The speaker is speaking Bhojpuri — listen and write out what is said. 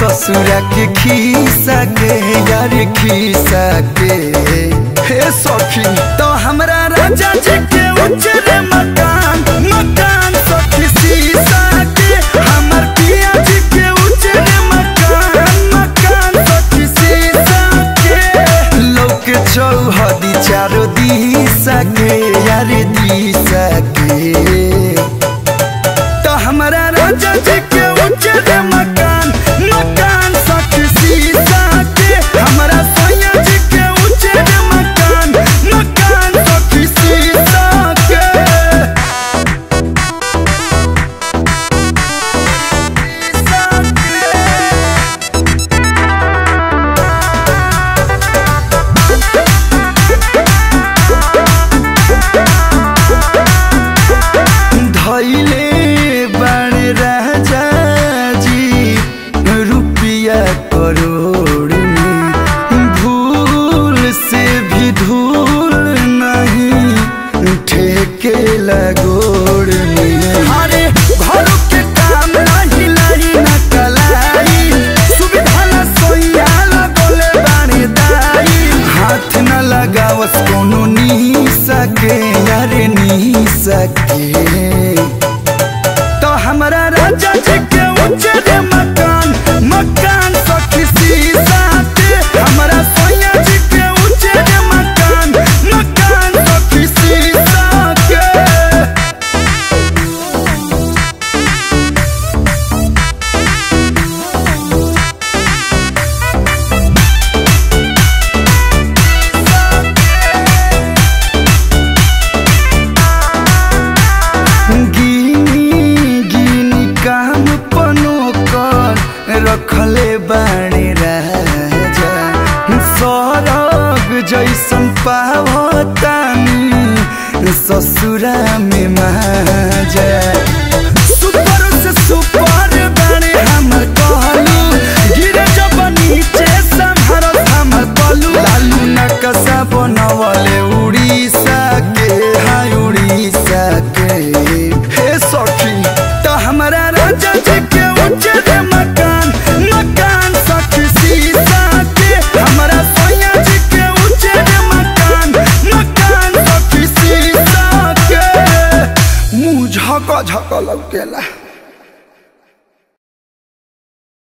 ससुरा के खीसा के यार खीसा के हे सखी तो हमरा राजा जी के उजरे मकान मकान सखी सीसा के हमर पिया जी के उजरे मकान मकान सखी सीसा के लोक चौहदी चारो दिशा के यार दिशा के तो हमारा राजा जी के उज्जर मकान मकान सखी सीसा के हमारा सोया जी के उज्जर मकान मकान सखी सीसा के धैले बण राजा जी रुपया करोड़ में भूल से भी धूल नहीं ठेके लगोड़ में अरे घरों के काम नहीं लाई न कलाई सुविधा न सोइया लगोले बाणी दाई हाथ न लगावस कोनो नी सके यारे नी सके तो हमारा राजा जी के उज्जर मकान मकान सखी सीसा के हमारा सोया जी के उज्जर मकान मकान सखी सीसा के गिनी गिनी काम पनो कर रखले बाण